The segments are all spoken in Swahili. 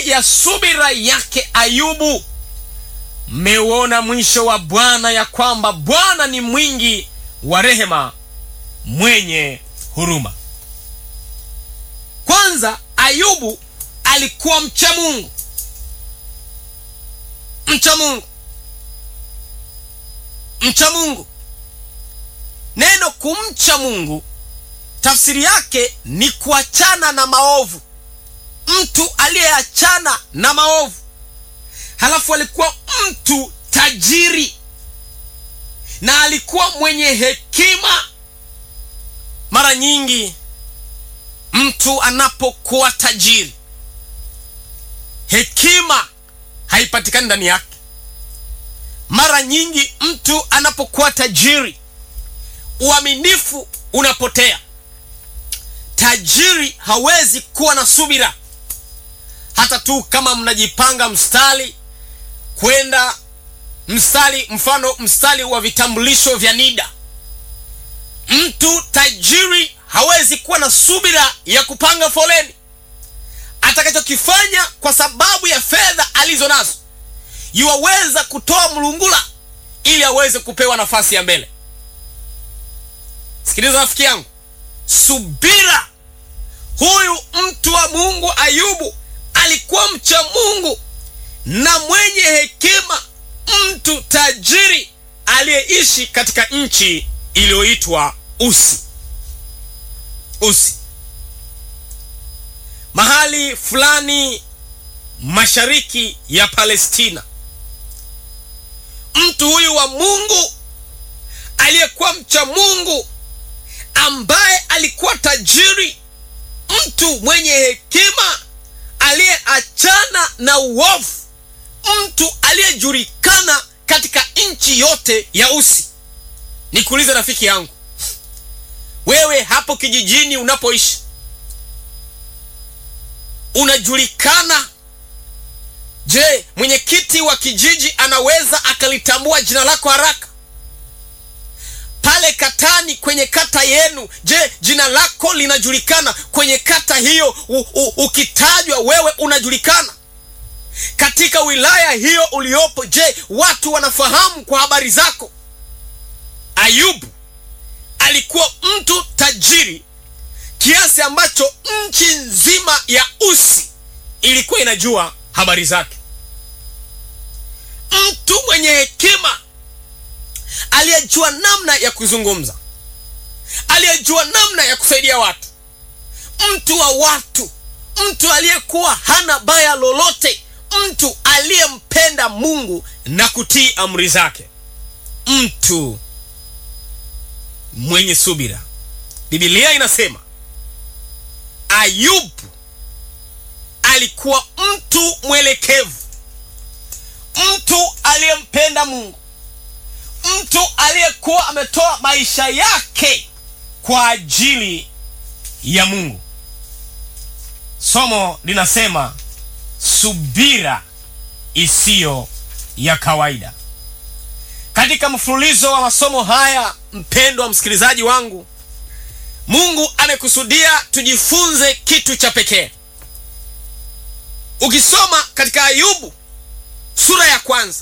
ya subira yake Ayubu. Mmeuona mwisho wa Bwana, ya kwamba Bwana ni mwingi wa rehema, mwenye huruma. Kwanza, Ayubu alikuwa mcha Mungu, mcha Mungu, mcha Mungu. Neno kumcha Mungu tafsiri yake ni kuachana na maovu, mtu aliyeachana na maovu. Halafu alikuwa mtu tajiri na alikuwa mwenye hekima. Mara nyingi mtu anapokuwa tajiri, hekima haipatikani ndani yake. Mara nyingi mtu anapokuwa tajiri, uaminifu unapotea. Tajiri hawezi kuwa na subira, hata tu kama mnajipanga mstari kwenda mstari, mfano mstari wa vitambulisho vya NIDA. Mtu tajiri hawezi kuwa na subira ya kupanga foleni. Atakachokifanya kwa sababu ya fedha alizo nazo, yuwaweza kutoa mlungula ili aweze kupewa nafasi ya mbele. Sikiliza rafiki yangu, subira. Huyu mtu wa Mungu Ayubu alikuwa mcha Mungu na mwenye hekima, mtu tajiri aliyeishi katika nchi iliyoitwa Usi. Usi, mahali fulani mashariki ya Palestina. Mtu huyu wa Mungu aliyekuwa mcha Mungu ambaye alikuwa tajiri, mtu mwenye hekima aliyeachana na uovu, mtu aliyejulikana katika nchi yote ya Usi. Nikuulize rafiki yangu, wewe hapo kijijini unapoishi unajulikana? Je, mwenyekiti wa kijiji anaweza akalitambua jina lako haraka? Pale katani, kwenye kata yenu, je, jina lako linajulikana kwenye kata hiyo? U, u, ukitajwa wewe unajulikana katika wilaya hiyo uliopo. Je, watu wanafahamu kwa habari zako? Ayubu alikuwa mtu tajiri kiasi ambacho nchi nzima ya Usi ilikuwa inajua habari zake. Mtu mwenye hekima aliyejua namna ya kuzungumza, aliyejua namna ya kusaidia watu, mtu wa watu, mtu aliyekuwa hana baya lolote, mtu aliyempenda Mungu na kutii amri zake, mtu mwenye subira. Biblia inasema Ayubu alikuwa mtu mwelekevu, mtu aliyempenda Mungu, mtu aliyekuwa ametoa maisha yake kwa ajili ya Mungu. Somo linasema subira isiyo ya kawaida. Katika mfululizo wa masomo haya, mpendwa msikilizaji wangu, Mungu amekusudia tujifunze kitu cha pekee. Ukisoma katika Ayubu sura ya kwanza,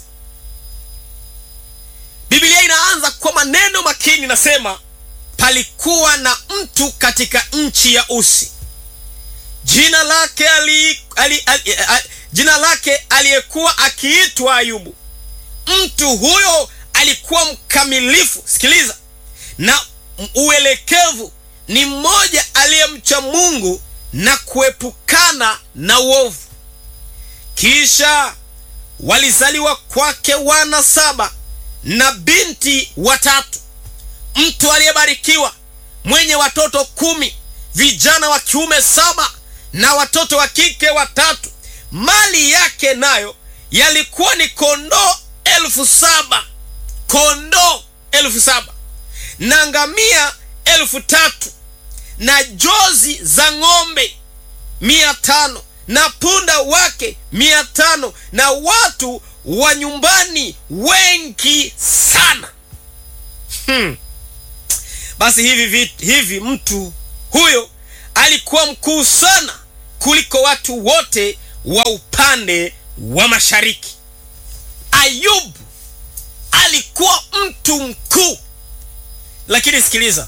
Biblia inaanza kwa maneno makini, nasema palikuwa na mtu katika nchi ya Usi, jina lake ali, ali, ali, ali, jina lake aliyekuwa akiitwa Ayubu. Mtu huyo alikuwa mkamilifu, sikiliza, na uelekevu ni mmoja aliyemcha Mungu na kuepukana na uovu. Kisha walizaliwa kwake wana saba na binti watatu. Mtu aliyebarikiwa mwenye watoto kumi, vijana wa kiume saba na watoto wa kike watatu. Mali yake nayo yalikuwa ni kondoo elfu saba kondoo elfu saba na ngamia elfu tatu na jozi za ng'ombe mia tano na punda wake mia tano na watu wa nyumbani wengi sana. Hmm. Basi hivi, hivi mtu huyo alikuwa mkuu sana kuliko watu wote wa upande wa mashariki. Ayubu alikuwa mtu mkuu, lakini sikiliza,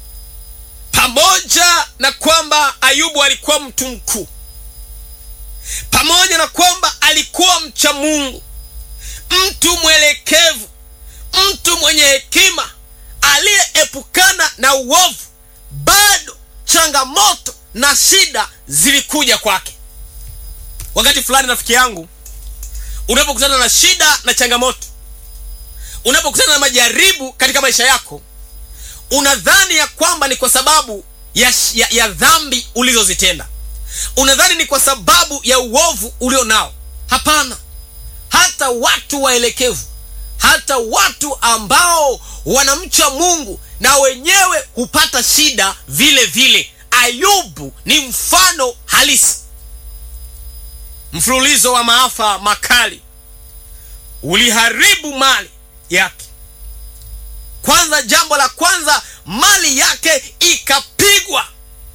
pamoja na kwamba Ayubu alikuwa mtu mkuu, pamoja na kwamba alikuwa mcha Mungu, mtu mwelekevu, mtu mwenye hekima, aliyeepukana na uovu, bado changamoto na shida zilikuja kwake. Wakati fulani, rafiki yangu, unapokutana na shida na changamoto, unapokutana na majaribu katika maisha yako, unadhani ya kwamba ni kwa sababu ya, ya, ya dhambi ulizozitenda, unadhani ni kwa sababu ya uovu ulio nao. Hapana, hata watu waelekevu, hata watu ambao wanamcha Mungu na wenyewe hupata shida vile vile. Ayubu ni mfano halisi. Mfululizo wa maafa makali uliharibu mali yake. Kwanza, jambo la kwanza, mali yake ikapigwa.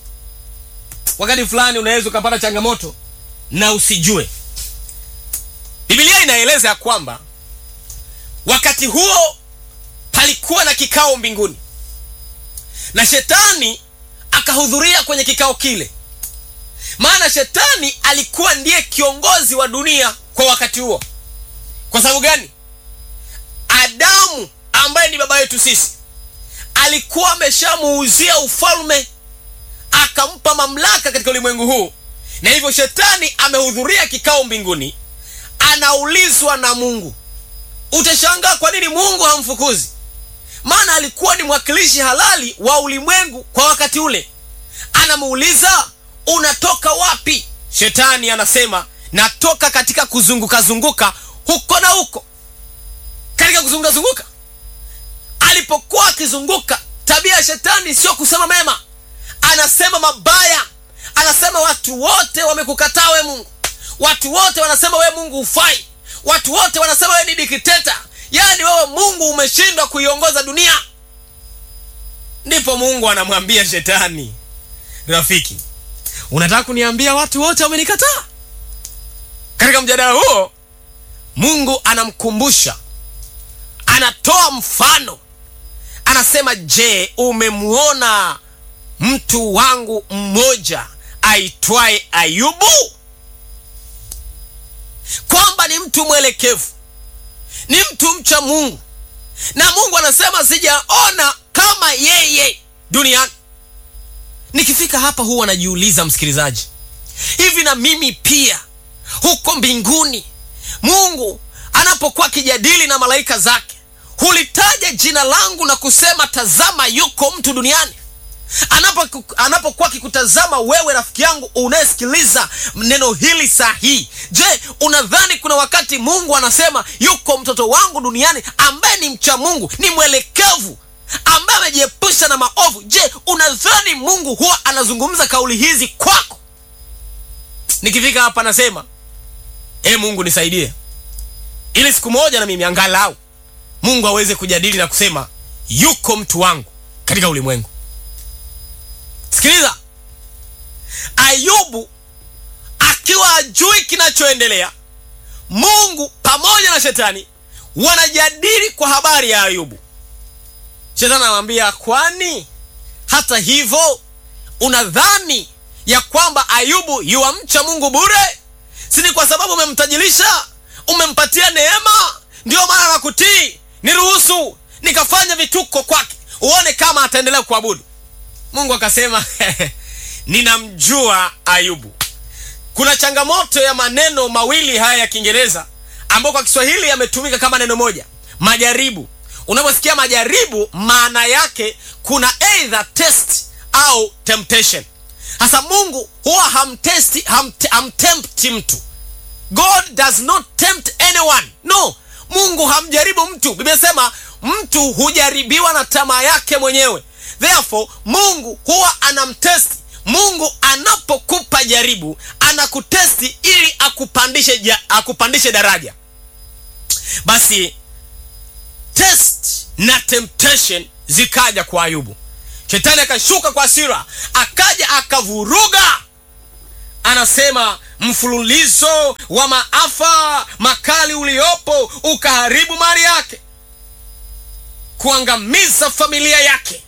Wakati fulani unaweza ukapata changamoto na usijue. Biblia inaeleza ya kwamba wakati huo palikuwa na kikao mbinguni na shetani akahudhuria kwenye kikao kile, maana shetani alikuwa ndiye kiongozi wa dunia kwa wakati huo. Kwa sababu gani? Adamu ambaye ni baba yetu sisi alikuwa ameshamuuzia ufalme, akampa mamlaka katika ulimwengu huu, na hivyo shetani amehudhuria kikao mbinguni, anaulizwa na Mungu. Utashangaa kwa nini Mungu hamfukuzi maana alikuwa ni mwakilishi halali wa ulimwengu kwa wakati ule. Anamuuliza, unatoka wapi? Shetani anasema natoka katika kuzunguka zunguka huko na huko. Katika kuzunguka zunguka, alipokuwa akizunguka, tabia ya shetani sio kusema mema, anasema mabaya. Anasema watu wote wamekukataa we Mungu, watu wote wanasema we Mungu hufai, watu wote wanasema we ni dikteta Yaani wewe Mungu umeshindwa kuiongoza dunia. Ndipo Mungu anamwambia shetani, rafiki, unataka kuniambia watu wote wamenikataa? Katika mjadala huo, Mungu anamkumbusha, anatoa mfano, anasema, je, umemwona mtu wangu mmoja aitwaye Ayubu, kwamba ni mtu mwelekevu ni mtu mcha Mungu, na Mungu anasema sijaona kama yeye duniani. Nikifika hapa huwa najiuliza, msikilizaji, hivi na mimi pia huko mbinguni Mungu anapokuwa akijadili na malaika zake hulitaja jina langu na kusema tazama, yuko mtu duniani? Anapo anapokuwa akikutazama wewe, rafiki yangu unayesikiliza neno hili saa hii, je, unadhani kuna wakati Mungu anasema yuko mtoto wangu duniani ambaye ni mcha Mungu, ni mwelekevu, ambaye amejiepusha na maovu? Je, unadhani Mungu huwa anazungumza kauli hizi kwako? Nikifika hapa nasema e, Mungu nisaidie, ili siku moja na mimi angalau Mungu aweze kujadili na kusema yuko mtu wangu katika ulimwengu. Sikiliza, Ayubu akiwa ajui kinachoendelea, Mungu pamoja na shetani wanajadili kwa habari ya Ayubu. Shetani anamwambia, kwani hata hivyo unadhani ya kwamba Ayubu yuwamcha Mungu bure? Si ni kwa sababu umemtajirisha, umempatia neema, ndiyo maana nakutii. Niruhusu nikafanya vituko kwake, uone kama ataendelea kuabudu. Mungu akasema ninamjua Ayubu. Kuna changamoto ya maneno mawili haya ya Kiingereza ambayo kwa Kiswahili yametumika kama neno moja, majaribu. Unaposikia majaribu, maana yake kuna either test au temptation. Hasa Mungu huwa hamtesti, hamt, hamtempti mtu. God does not tempt anyone. No, Mungu hamjaribu mtu. Biblia sema mtu hujaribiwa na tamaa yake mwenyewe. Therefore Mungu huwa anamtesti. Mungu anapokupa jaribu anakutesti ili akupandishe, ja, akupandishe daraja. Basi test na temptation zikaja kwa Ayubu. Shetani akashuka kwa hasira, akaja akavuruga anasema mfululizo wa maafa makali uliopo ukaharibu mali yake, kuangamiza familia yake,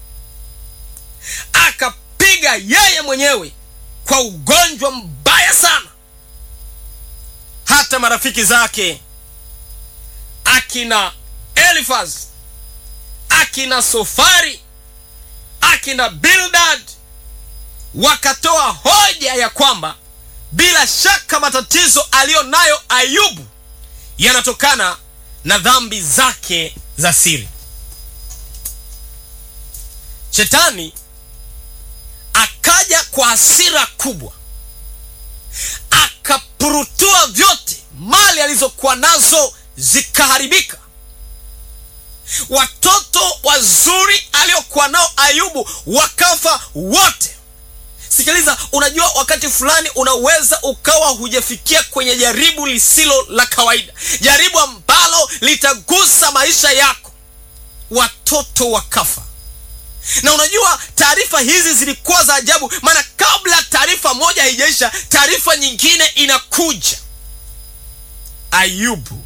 akapiga yeye mwenyewe kwa ugonjwa mbaya sana. Hata marafiki zake akina Elifaz, akina Sofari, akina Bildad wakatoa hoja ya kwamba bila shaka matatizo aliyo nayo Ayubu yanatokana na dhambi zake za siri. Shetani akaja kwa hasira kubwa, akapurutua vyote, mali alizokuwa nazo zikaharibika. Watoto wazuri aliokuwa nao Ayubu wakafa wote. Sikiliza, unajua wakati fulani unaweza ukawa hujafikia kwenye jaribu lisilo la kawaida, jaribu ambalo litagusa maisha yako, watoto wakafa. Na unajua taarifa hizi zilikuwa za ajabu, maana kabla taarifa moja haijaisha, taarifa nyingine inakuja. Ayubu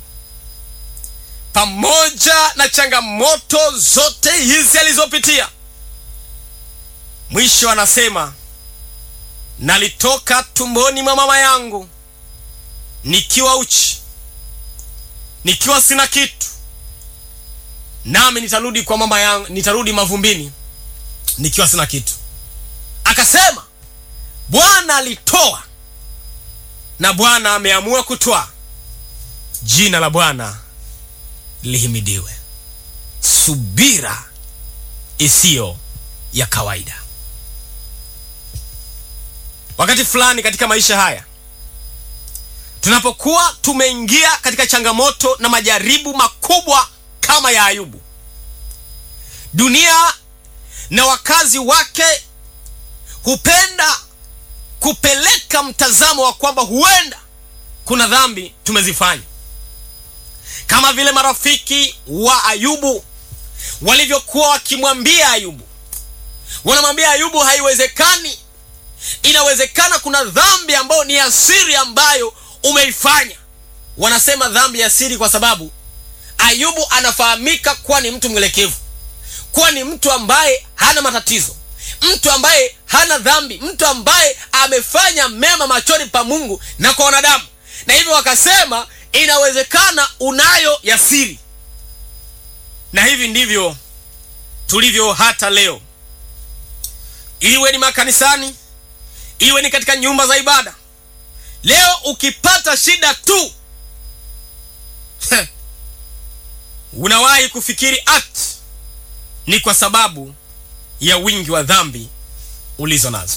pamoja na changamoto zote hizi alizopitia, mwisho anasema nalitoka tumboni mwa mama yangu nikiwa uchi, nikiwa sina kitu, nami nitarudi kwa mama yangu, nitarudi mavumbini nikiwa sina kitu. Akasema Bwana alitoa na Bwana ameamua kutwaa, jina la Bwana lihimidiwe. Subira isiyo ya kawaida. Wakati fulani katika maisha haya tunapokuwa tumeingia katika changamoto na majaribu makubwa kama ya Ayubu, dunia na wakazi wake hupenda kupeleka mtazamo wa kwamba huenda kuna dhambi tumezifanya, kama vile marafiki wa Ayubu walivyokuwa wakimwambia Ayubu. Wanamwambia Ayubu, haiwezekani inawezekana kuna dhambi ambayo ni ya siri ambayo umeifanya. Wanasema dhambi ya siri kwa sababu Ayubu anafahamika kuwa ni mtu mwelekevu, kuwa ni mtu ambaye hana matatizo, mtu ambaye hana dhambi, mtu ambaye amefanya mema machoni pa Mungu na kwa wanadamu, na hivyo wakasema inawezekana unayo ya siri. Na hivi ndivyo tulivyo hata leo, iwe ni makanisani iwe ni katika nyumba za ibada. Leo ukipata shida tu unawahi kufikiri ati ni kwa sababu ya wingi wa dhambi ulizo nazo.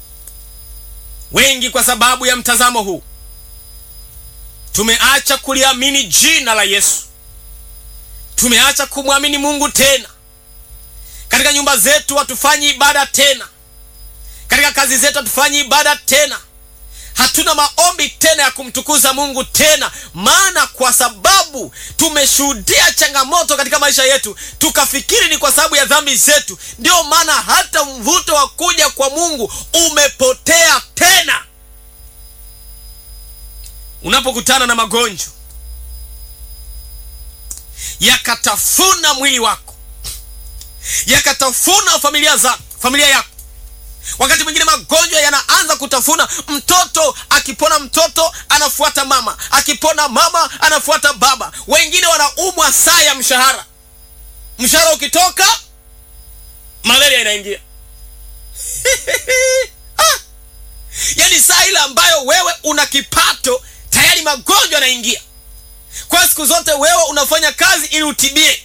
Wengi kwa sababu ya mtazamo huu tumeacha kuliamini jina la Yesu, tumeacha kumwamini Mungu tena. Katika nyumba zetu hatufanyi ibada tena katika kazi zetu hatufanyi ibada tena, hatuna maombi tena ya kumtukuza Mungu tena, maana kwa sababu tumeshuhudia changamoto katika maisha yetu, tukafikiri ni kwa sababu ya dhambi zetu. Ndiyo maana hata mvuto wa kuja kwa Mungu umepotea tena. Unapokutana na magonjwa yakatafuna mwili wako, yakatafuna familia za familia yako Wakati mwingine magonjwa yanaanza kutafuna mtoto. Akipona mtoto anafuata mama, akipona mama anafuata baba. Wengine wanaumwa saa ya mshahara, mshahara ukitoka malaria inaingia ah! Yaani saa ile ambayo wewe una kipato tayari magonjwa yanaingia. Kwa siku zote wewe unafanya kazi ili utibie.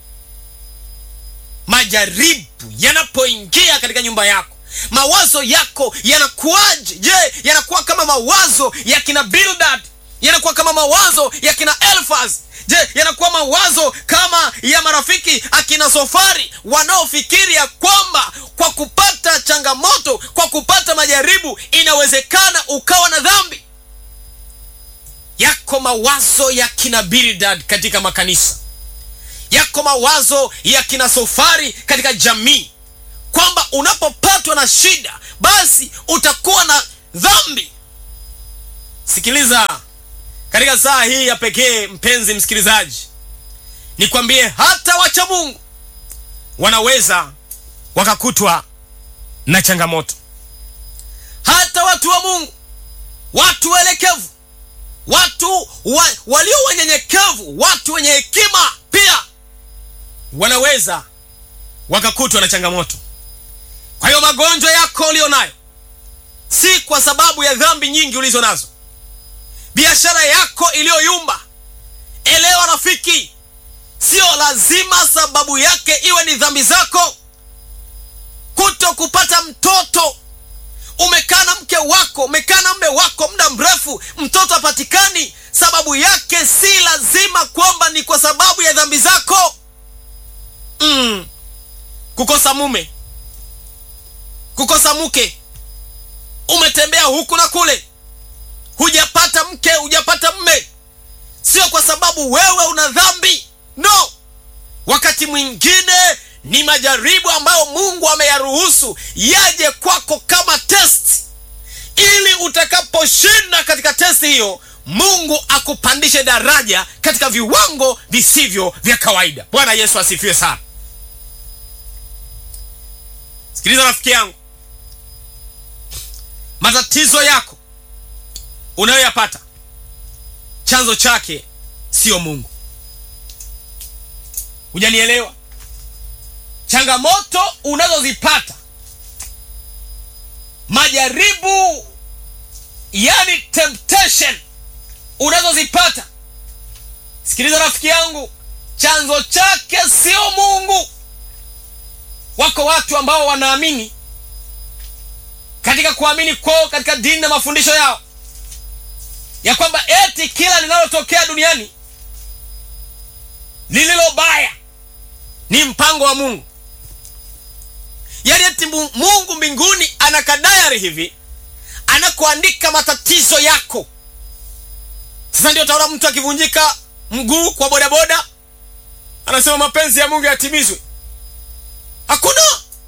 Majaribu yanapoingia katika nyumba yako mawazo yako yanakuwaje? Je, yanakuwa kama mawazo ya kina Bildad? Yanakuwa kama mawazo ya kina Elfaz? Je, yanakuwa mawazo kama ya marafiki akina Sofari wanaofikiri ya kwamba kwa kupata changamoto, kwa kupata majaribu, inawezekana ukawa na dhambi? Yako mawazo ya kina Bildad katika makanisa, yako mawazo ya kina Sofari katika jamii kwamba unapopatwa na shida basi utakuwa na dhambi. Sikiliza, katika saa hii ya pekee, mpenzi msikilizaji, nikwambie hata wacha Mungu wanaweza wakakutwa na changamoto. Hata watu wa Mungu, watu waelekevu, watu wa, walio wanyenyekevu, watu wenye hekima pia wanaweza wakakutwa na changamoto. Kwa hiyo magonjwa yako ulio nayo si kwa sababu ya dhambi nyingi ulizo nazo, biashara yako iliyoyumba, elewa rafiki, sio lazima sababu yake iwe ni dhambi zako. Kuto kupata mtoto, umekaa na mke wako, umekaa na mme wako muda mrefu, mtoto hapatikani, sababu yake si lazima kwamba ni kwa sababu ya dhambi zako. Mm. Kukosa mume, kukosa mke, umetembea huku na kule, hujapata mke, hujapata mme, sio kwa sababu wewe una dhambi. No, wakati mwingine ni majaribu ambayo Mungu ameyaruhusu yaje kwako kama test, ili utakaposhinda katika testi hiyo, Mungu akupandishe daraja katika viwango visivyo vya kawaida. Bwana Yesu asifiwe sana. Sikiliza rafiki yangu, matatizo yako unayoyapata chanzo chake sio Mungu. Hujanielewa? Changamoto unazozipata, majaribu, yani temptation unazozipata, sikiliza rafiki yangu, chanzo chake sio Mungu. Wako watu ambao wanaamini katika kuamini kwao katika dini na mafundisho yao ya kwamba eti kila linalotokea duniani lililo baya ni mpango wa Mungu. Yaani eti Mungu mbinguni ana kadayari hivi anakuandika matatizo yako. Sasa ndio utaona mtu akivunjika mguu kwa bodaboda anasema mapenzi ya Mungu yatimizwe. Hakuna.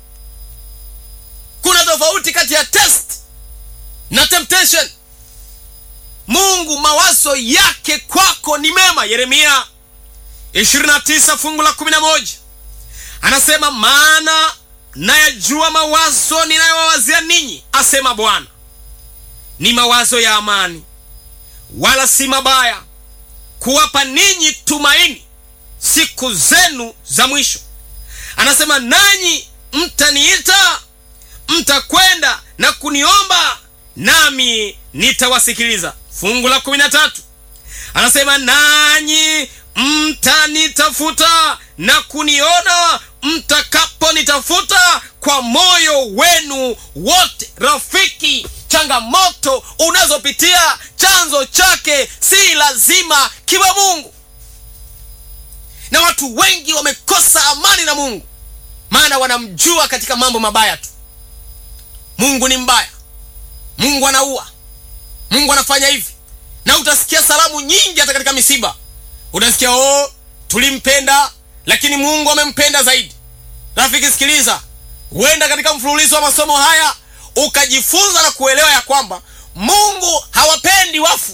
Kuna tofauti kati ya test na temptation. Mungu mawazo yake kwako ni mema. Yeremia 29 fungu la 11 anasema, maana nayajua mawazo ninayowawazia ninyi, asema Bwana, ni mawazo ya amani, wala si mabaya, kuwapa ninyi tumaini siku zenu za mwisho. Anasema, nanyi mtaniita, mtakwenda na kuniomba, nami nitawasikiliza. Fungu la 13 anasema, nanyi mtanitafuta na kuniona mtakaponitafuta kwa moyo wenu wote. Rafiki, changamoto unazopitia chanzo chake si lazima kiwe Mungu, na watu wengi wamekosa amani na Mungu, maana wanamjua katika mambo mabaya tu. Mungu ni mbaya, Mungu anaua, Mungu anafanya hivi, na utasikia salamu nyingi hata katika misiba utasikia oh, tulimpenda lakini Mungu amempenda zaidi. Rafiki, sikiliza, huenda katika mfululizo wa masomo haya ukajifunza na kuelewa ya kwamba Mungu hawapendi wafu.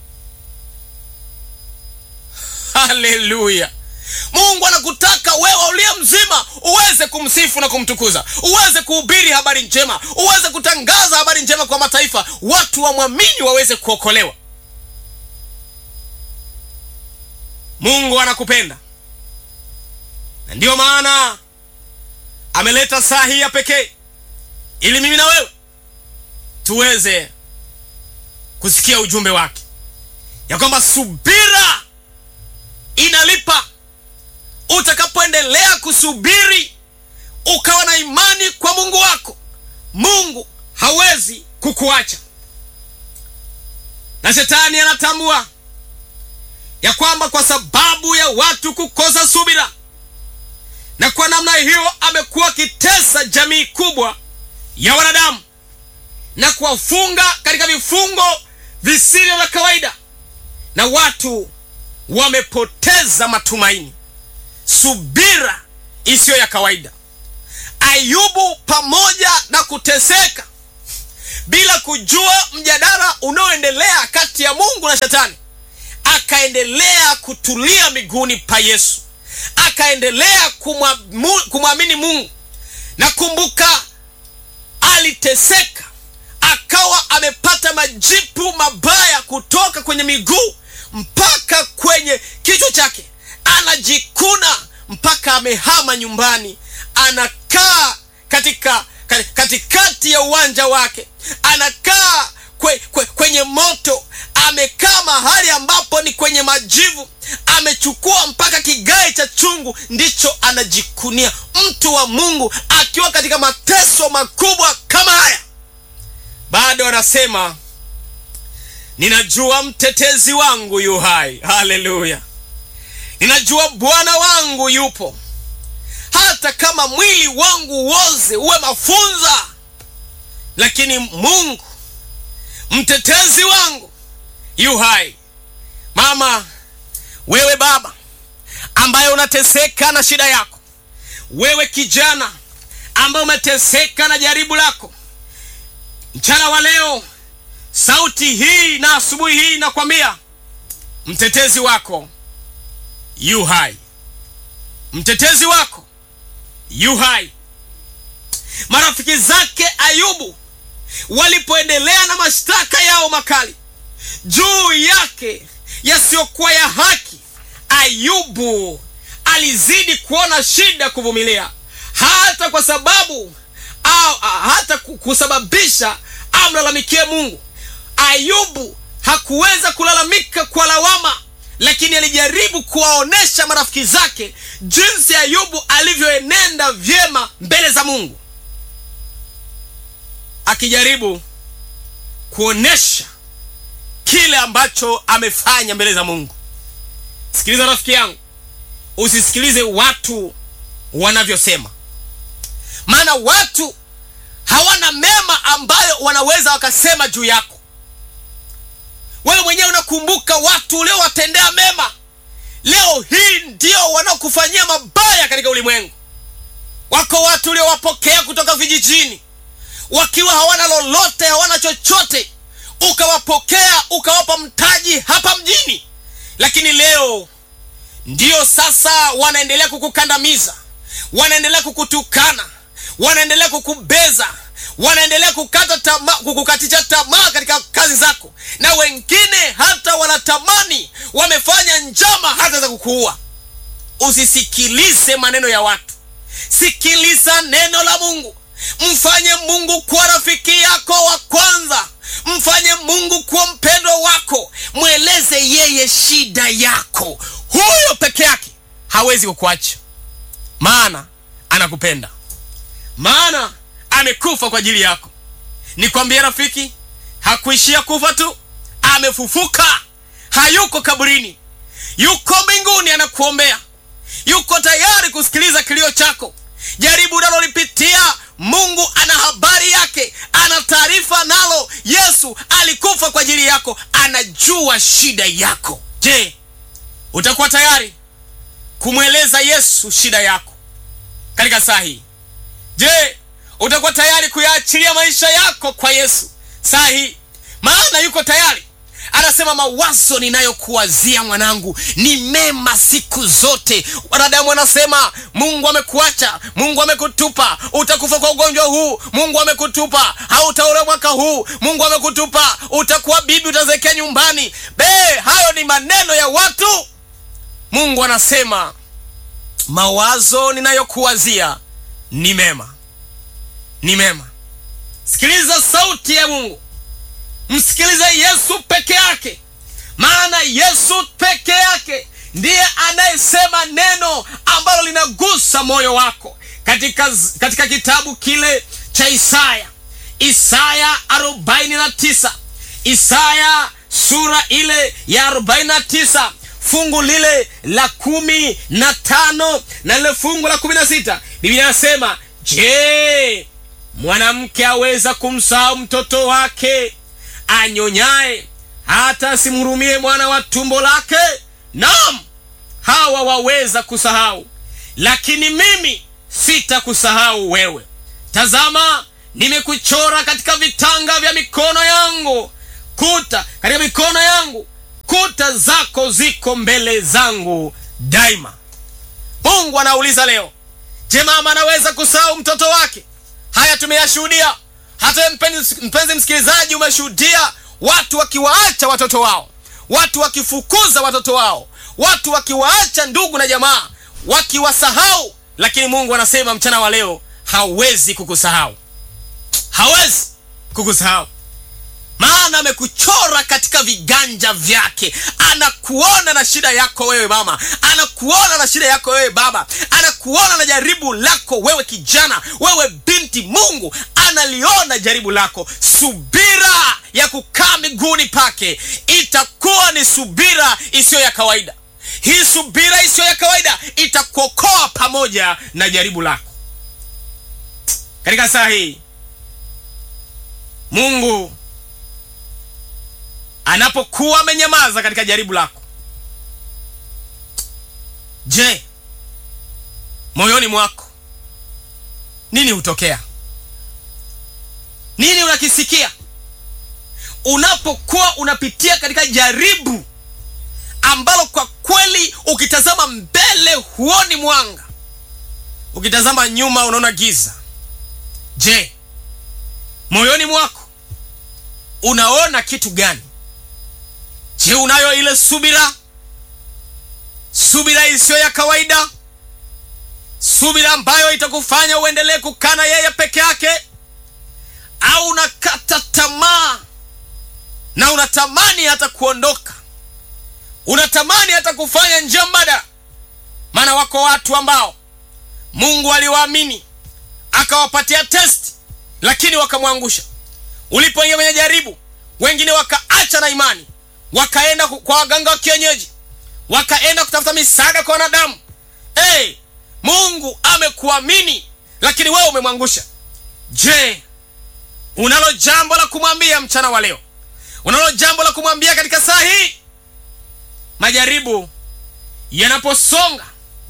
Haleluya! Mungu anakutaka wewe uliye mzima uweze kumsifu na kumtukuza, uweze kuhubiri habari njema, uweze kutangaza habari njema kwa mataifa, watu wamwamini, waweze kuokolewa. Mungu anakupenda na ndiyo maana ameleta saa hii ya pekee ili mimi na wewe tuweze kusikia ujumbe wake, ya kwamba subira inalipa. Utakapoendelea kusubiri ukawa na imani kwa Mungu wako, Mungu hawezi kukuacha. Na shetani anatambua ya kwamba kwa sababu ya watu kukosa subira, na kwa namna hiyo amekuwa akitesa jamii kubwa ya wanadamu na kuwafunga katika vifungo visivyo vya kawaida, na watu wamepoteza matumaini, subira isiyo ya kawaida. Ayubu pamoja na kuteseka bila kujua mjadala unaoendelea kati ya mungu na shetani akaendelea kutulia miguuni pa yesu akaendelea kumwamu- kumwamini mungu na kumbuka aliteseka akawa amepata majipu mabaya kutoka kwenye miguu mpaka kwenye kichwa chake anajikuna mpaka amehama nyumbani anakaa katika ka- katikati ya uwanja wake anakaa kwe, kwe, kwenye moto amekaa mahali ambapo ni kwenye majivu amechukua mpaka kigae cha chungu ndicho anajikunia mtu wa mungu akiwa katika mateso makubwa kama haya bado anasema ninajua mtetezi wangu yu hai haleluya ninajua bwana wangu yupo hata kama mwili wangu woze uwe mafunza lakini mungu mtetezi wangu yu hai mama wewe baba ambaye unateseka na shida yako wewe kijana ambaye umeteseka na jaribu lako mchana wa leo sauti hii na asubuhi hii nakwambia mtetezi wako yu hai mtetezi wako yu hai marafiki zake ayubu walipoendelea na mashtaka yao makali juu yake yasiyokuwa ya haki ayubu alizidi kuona shida kuvumilia hata kwa sababu au, hata ku- kusababisha amlalamikie mungu ayubu hakuweza kulalamika kwa lawama lakini alijaribu kuwaonyesha marafiki zake jinsi ayubu alivyoenenda vyema mbele za mungu akijaribu kuonyesha kile ambacho amefanya mbele za mungu sikiliza rafiki yangu usisikilize watu wanavyosema maana watu hawana mema ambayo wanaweza wakasema juu yako wewe mwenyewe unakumbuka watu uliowatendea mema leo hii ndio wanaokufanyia mabaya katika ulimwengu wako watu uliowapokea kutoka vijijini wakiwa hawana lolote hawana chochote ukawapokea ukawapa mtaji hapa mjini lakini leo ndio sasa wanaendelea kukukandamiza wanaendelea kukutukana wanaendelea kukubeza wanaendelea kukata tama, kukukatisha tamaa katika kazi zako na wengine hata wanatamani wamefanya njama hata za kukuua usisikilize maneno ya watu sikiliza neno la mungu mfanye mungu kuwa rafiki yako wa kwanza mfanye mungu kuwa mpendwa wako mweleze yeye shida yako huyo peke yake hawezi kukuacha maana anakupenda maana amekufa kwa ajili yako nikwambie rafiki hakuishia kufa tu amefufuka hayuko kaburini yuko mbinguni anakuombea yuko tayari kusikiliza kilio chako jaribu unalolipitia mungu ana habari yake ana taarifa nalo yesu alikufa kwa ajili yako anajua shida yako je utakuwa tayari kumweleza yesu shida yako katika saa hii je utakuwa tayari kuyaachilia maisha yako kwa yesu saa hii maana yuko tayari anasema mawazo ninayokuwazia mwanangu ni mema siku zote wanadamu anasema mungu amekuacha mungu amekutupa utakufa kwa ugonjwa huu mungu amekutupa hautaolewa mwaka huu mungu amekutupa utakuwa bibi utazekea nyumbani be hayo ni maneno ya watu mungu anasema mawazo ninayokuwazia ni mema ni mema sikiliza sauti ya mungu msikilize yesu peke yake maana yesu peke yake ndiye anayesema neno ambalo linagusa moyo wako katika, katika kitabu kile cha isaya isaya 49 isaya sura ile ya 49 fungu lile la kumi na tano na lile fungu la kumi na sita biblia anasema je mwanamke aweza kumsahau mtoto wake anyonyaye hata asimhurumie mwana wa tumbo lake nam hawa waweza kusahau lakini mimi sitakusahau wewe tazama nimekuchora katika vitanga vya mikono yangu kuta katika mikono yangu kuta zako ziko mbele zangu daima mungu anauliza leo je mama anaweza kusahau mtoto wake haya tumeyashuhudia hata mpenzi, mpenzi msikilizaji umeshuhudia watu wakiwaacha watoto wao watu wakifukuza watoto wao watu wakiwaacha ndugu na jamaa wakiwasahau lakini mungu anasema mchana wa leo hawezi kukusahau hawezi kukusahau maana amekuchora katika viganja vyake anakuona na shida yako wewe mama anakuona na shida yako wewe baba anakuona na jaribu lako wewe kijana wewe binti mungu analiona jaribu lako subira ya kukaa miguuni pake itakuwa ni subira isiyo ya kawaida hii subira isiyo ya kawaida itakuokoa pamoja na jaribu lako katika saa hii mungu anapokuwa amenyamaza katika jaribu lako je moyoni mwako nini hutokea nini unakisikia unapokuwa unapitia katika jaribu ambalo kwa kweli ukitazama mbele huoni mwanga ukitazama nyuma unaona giza je moyoni mwako unaona kitu gani je unayo ile subira subira isiyo ya kawaida subira ambayo itakufanya uendelee kukana yeye peke yake au unakata tamaa na unatamani hata kuondoka unatamani hata kufanya njia mbadala maana wako watu ambao mungu aliwaamini akawapatia testi lakini wakamwangusha ulipoingia kwenye jaribu wengine wakaacha na imani wakaenda kwa waganga wa kienyeji wakaenda kutafuta misaada kwa wanadamu hey, mungu amekuamini lakini wewe umemwangusha je unalo jambo la kumwambia mchana wa leo unalo jambo la kumwambia katika saa hii majaribu yanaposonga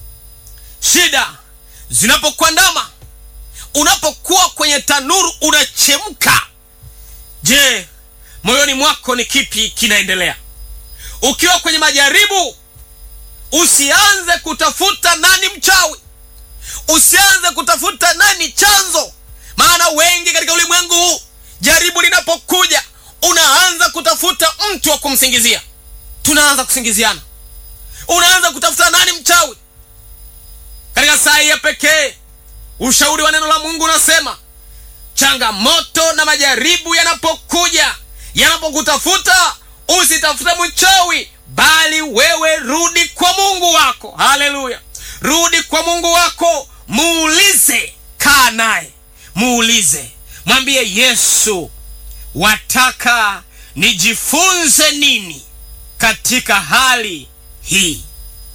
shida zinapokuandama unapokuwa kwenye tanuru unachemka je moyoni mwako ni kipi kinaendelea ukiwa kwenye majaribu usianze kutafuta nani mchawi usianze kutafuta nani chanzo maana wengi katika ulimwengu huu jaribu linapokuja unaanza kutafuta mtu wa kumsingizia tunaanza kusingiziana unaanza kutafuta nani mchawi katika saa hii ya pekee ushauri wa neno la mungu unasema changamoto na majaribu yanapokuja yanapokutafuta usitafute mchawi bali wewe rudi kwa mungu wako haleluya rudi kwa mungu wako muulize kaa naye muulize mwambie yesu wataka nijifunze nini katika hali hii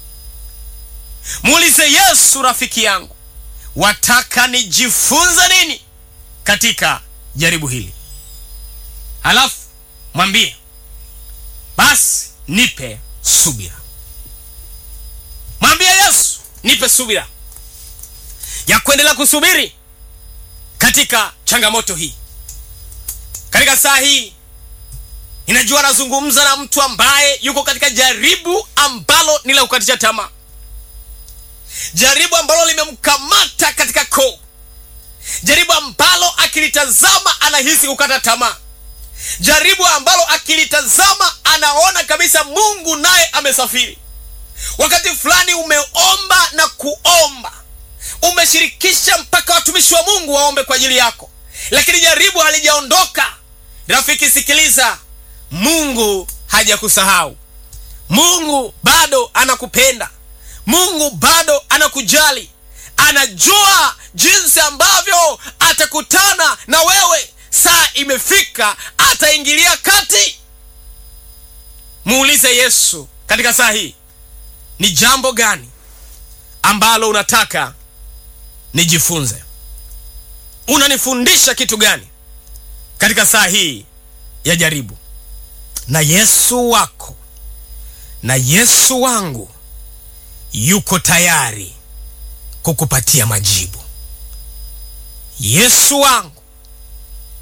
muulize yesu rafiki yangu wataka nijifunze nini katika jaribu hili halafu mwambie basi nipe subira mwambie yesu nipe subira ya kuendelea kusubiri katika changamoto hii katika saa hii ninajua nazungumza na mtu ambaye yuko katika jaribu ambalo ni la kukatisha tamaa jaribu ambalo limemkamata katika koo jaribu ambalo akilitazama anahisi kukata tamaa jaribu ambalo akilitazama anaona kabisa mungu naye amesafiri wakati fulani umeomba na kuomba umeshirikisha mpaka watumishi wa mungu waombe kwa ajili yako lakini jaribu halijaondoka rafiki sikiliza mungu hajakusahau mungu bado anakupenda mungu bado anakujali anajua jinsi ambavyo atakutana na wewe saa imefika ataingilia kati muulize yesu katika saa hii ni jambo gani ambalo unataka nijifunze unanifundisha kitu gani katika saa hii ya jaribu na yesu wako na yesu wangu yuko tayari kukupatia majibu yesu wangu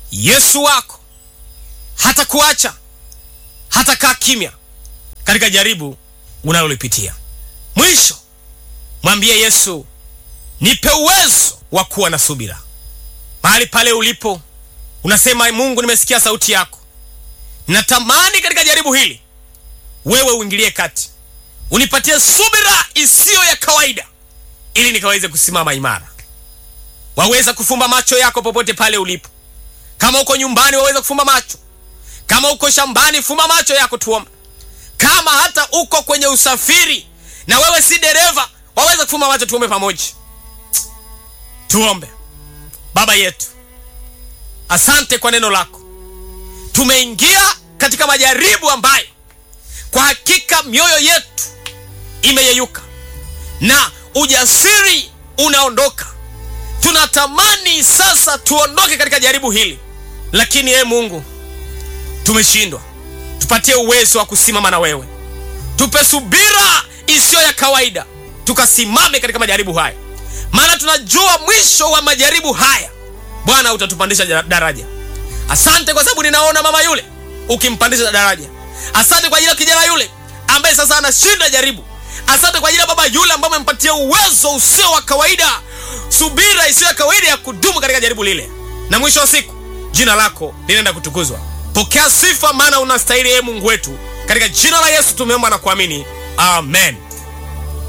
Yesu wako hatakuacha, hatakaa kimya katika jaribu unalolipitia. Mwisho mwambie Yesu, nipe uwezo wa kuwa na subira. Mahali pale ulipo unasema, Mungu, nimesikia sauti yako, natamani katika jaribu hili wewe uingilie kati, unipatie subira isiyo ya kawaida, ili nikaweze kusimama imara. Waweza kufumba macho yako popote pale ulipo. Kama uko nyumbani, waweza kufumba macho. Kama uko shambani, fumba macho yako, tuombe. Kama hata uko kwenye usafiri na wewe si dereva, waweza kufumba macho, tuombe pamoja. Tuombe. Baba yetu, asante kwa neno lako. Tumeingia katika majaribu ambayo kwa hakika mioyo yetu imeyeyuka na ujasiri unaondoka. Tunatamani sasa tuondoke katika jaribu hili, lakini ee Mungu, tumeshindwa. Tupatie uwezo wa kusimama na wewe, tupe subira isiyo ya kawaida, tukasimame katika majaribu haya, maana tunajua mwisho wa majaribu haya Bwana utatupandisha daraja. Asante kwa sababu ninaona mama yule ukimpandisha daraja. Asante kwa ajili ya kijana yule ambaye sasa anashinda jaribu. Asante kwa ajili ya baba yule ambaye umempatia uwezo usio wa kawaida, subira isiyo ya kawaida ya kudumu katika jaribu lile, na mwisho wa siku jina lako linaenda kutukuzwa. Pokea sifa, maana unastahili, ee Mungu wetu. Katika jina la Yesu tumeomba na kuamini, amen.